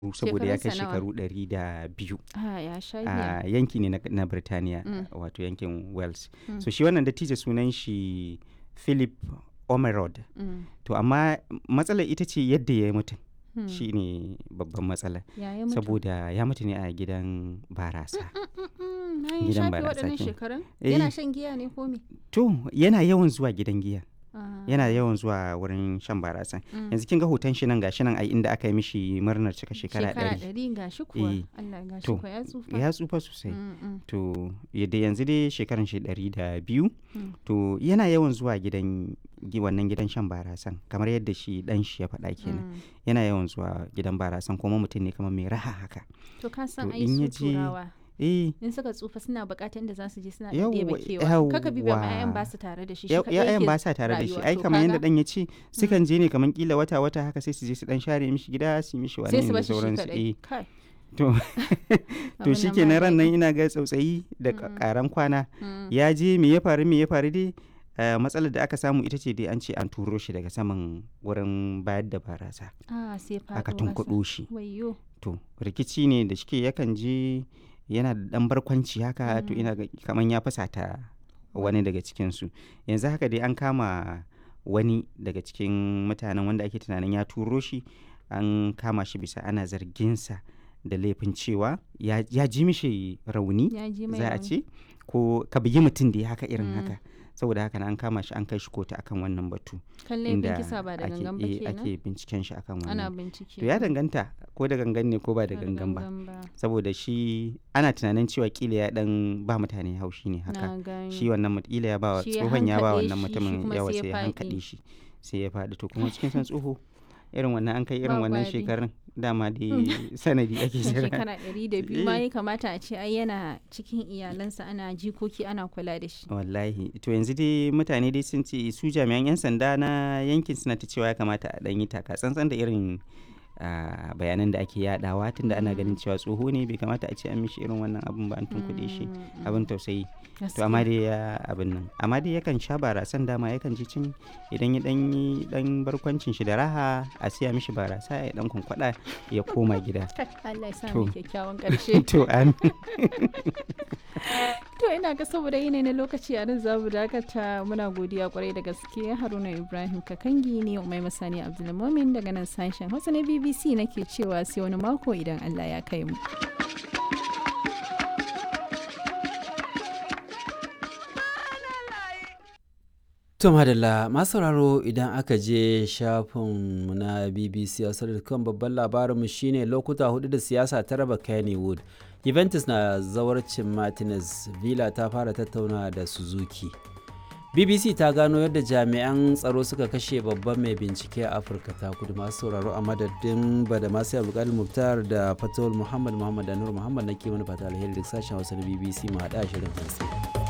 saboda ya kai Shekarunsa nawa? shekaru ɗari da biyu Ah, ya sha a giya. yanki ne na, na Birtaniya Mm. wato yankin Wales Mm. so shi wannan dattijo sunan shi Philip Omerod Mm. to amma matsalar ita ce yadda ya yi mutum Mm. shi ne babban matsala Ya yi mutu. saboda ya mutu ne a gidan barasa Mm, na yi gidan shafe barasa waɗannan kenan. shekarun? Eh. Yana shan giya ne ko me? to yana yawan zuwa gidan giya Ah. yana yawan zuwa wurin shan barasa Mm. yanzu kin ga hoton shi nan gashi nan ai inda aka yi mishi murnar cika shekara ɗari ɗari ga shi kuwa. Eh. Allah ga shi To, kuwa ya tsufa. ya tsufa sosai Mm, mm, to yadda yanzu dai shekaran shi ɗari da biyu mm. to yana yawan zuwa gidan gi- wannan gidan shan barasan kamar yadda shi dan shi ya faɗa kenan Mm. yana yawan zuwa gidan barasan kuma mutum ne kamar mai raha haka To ka san To, ai in su ya je- turawa. eh In suka tsufa suna buƙatar inda za su je suna Yawwa, ɗebe kewa. Kaka bi ba ma yawwa. 'ya'yan ba su tare da shi. shi ya- kaɗai ya'yan yake ba sa tare da shi rayuwa. ai To kamar yadda kaga, dan ya ce sukan je ne kamar kila wata wata haka sai su je su dan share mishi gida su yi mishi wani sai su da bashi shi sauransu kaɗai. eh Kai. to to Abin shi nan ke ba ran nan daɗi. ina ga tsautsayi da Mm. karan kwana Mm. ya je me ya faru me ya faru dai eh, matsalar da aka samu ita ce dai an ce an turo shi daga saman wurin bayar da barasa Ah, sai faɗo aka ƙasa. tunkuɗo shi Wayyo. to rikici ne da shike yakan je yana da ɗan barkwanci haka to Mm. ina ga kamar ya fasata wani daga cikinsu yanzu haka dai an kama wani daga cikin mutanen wanda ake tunanin ya turo shi an kama shi bisa ana zarginsa da laifin cewa ya, ya ji mishi rauni Ya ji mai za a rauni. ce ko ka bugi mutum da ya haka irin Mm. haka saboda haka na an kama shi an kai shi kotu akan wannan batu Kan laifin kisa ba da ake, gangan ba eh, kenan. ake binciken shi akan Ana wannan bincike. to ya danganta ko da gangan ne ko ba da gangan ba saboda shi ana tunanin cewa kila ya dan ba mutane haushi ne haka Na gani. shi wannan mut- kila ya ba wa Shi ya tsohon ya ba hankaɗe wannan shi, shi mutumin kuma yawa sai ya sai ya faɗi. hankaɗe shi sai ya faɗi to kuma cikin san tsoho irin wannan an kai irin Ba wannan gwari. shekarun dama dai sanadi ake jira shekara ɗari da biyu ma Eh. ya kamata a ce ai yana cikin iyalansa ana jikoki ana kula da shi. wallahi to yanzu dai mutane dai sun ce su jami'an 'yan sanda na yankin suna ta cewa ya kamata a ɗan yi taka tsantsan da irin ah, bayanan da ake yadawa tunda ana ganin cewa tsoho ne bai kamata a ce an mishi irin wannan abun ba an tunkuɗe shi Mm, mm, abin tausayi to gaskiya. amma dai ya abin nan amma dai yakan sha barasan dama yakan ji cin idan ya dan yi dan barkwancin shi da raha a siya mishi barasa ya dan kwankwada ya koma gida Kai, Allah ya sa To. mu kyakkyawan ƙarshe. to an To ina ga saboda yanayi na lokaci a nan za mu dakata muna godiya kwarai da gaske Haruna Ibrahim Kakangi ne Umai Masani Abdulmumin daga nan sashen Hausa na BBC nake cewa sai wani mako idan Allah ya kai mu. To madalla masu sauraro idan aka je shafinmu na BBC kan babban labarinmu shine lokuta hudu da siyasa ta raba Kennywood. Juventus na zawarcin Martinez, Villa ta fara tattauna da Suzuki. BBC ta gano yadda jami'an tsaro suka kashe babban mai bincike a Afirka ta kudu masu sauraro a madadin bada masu abdulkadir Muktar da Fatawul Muhammad Muhammad da Nur Muhammad na ke mana fata alheri da sashen Hausa na BBC mu haɗa shirin hantsi.